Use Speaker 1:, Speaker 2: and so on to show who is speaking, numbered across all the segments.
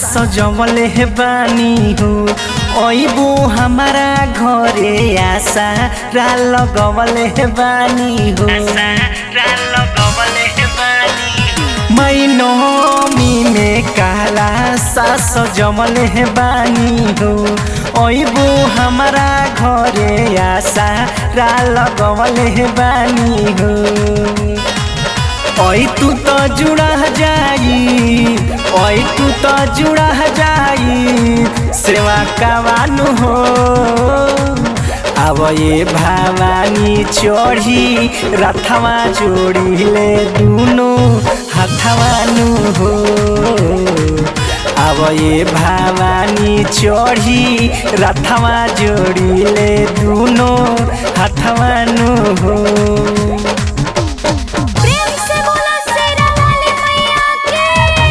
Speaker 1: सजवले हे बानी हो अइबो हमारा घरे आशा रा लगवले हे बानी हो मैनमी में काला सा सजवले हे बानी हो अइबो हमारा घरे आशा रा लगवले हे बानी हो ओइ तू तो जुड़ा जाई ओइ तू तो जुड़ा जाई सेवा कवानु हो अब ये भवानी चढ़ी रथवा जोड़िले दुनो हथवानु हो अब ये भवानी चढ़ी रथवा जोड़िले दुनो हथवानु हो
Speaker 2: प्रेम से बोला शेरा वाली मैया के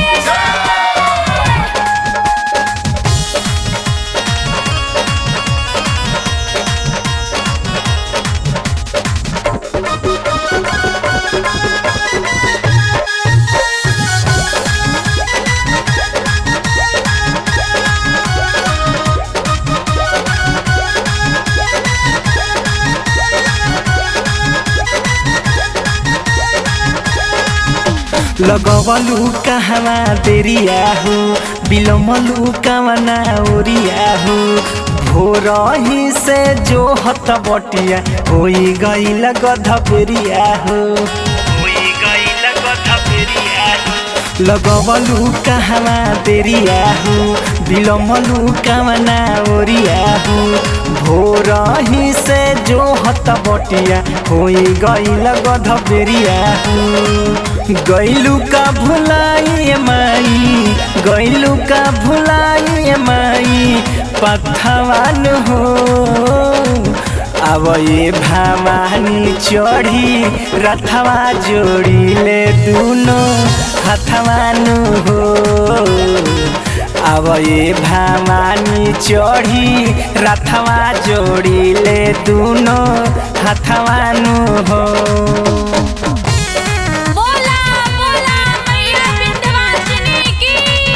Speaker 1: लगवलु कहवा देरिया हो बिलमलु कवना ओरिया हो भोरही से जो हत बटिया होई गईल गधपेरिया हो होई गईल गधपेरिया हो लगवलु कहवा देरिया हो बिलमलु कवना ओरिया हो भोरही से जो हत बटिया होई गईल गधपेरिया हो गैलू का भुलाई माई गैलू का भुलाई माई पथवान हो अब ये भवानी चढ़ी रथवा जोड़िले दुनो हथवान हो अब ये भवानी चढ़ी रथवा जोड़िले दुनो हथवान हो
Speaker 2: बोला बोला मैया विंध्यवासिनी की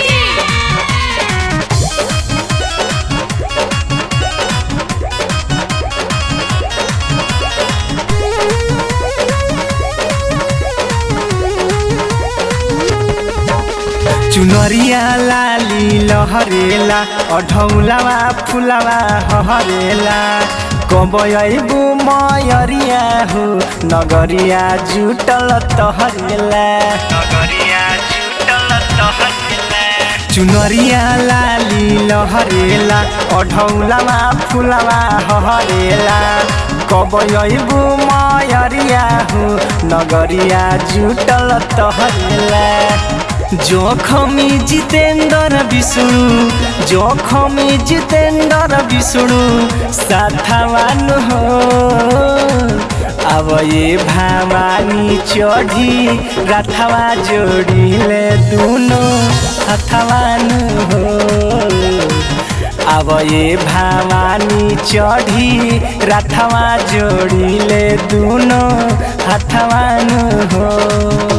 Speaker 1: चुनरिया लाली लहरेला अढौलावा फुलावा हहरेला कबयबु मयरिया हो नगरिया जुटल तहरेला नगरिया जुटल तहरेला चुनरिया लाली लहरेला अढौलावा फुलावा हहरेला कबयबु मयरिया हो नगरिया जुटल तहरेला जोखमी जितेन्द्र विष्णु जोखमी जितेन्द्र विष्णु साथवान हो अब ये भवानी चढ़ी रथवा जोड़िले दुनो हथवान हो अब ये भवानी चढ़ी रथवा जोड़िले दुनो हथवान हो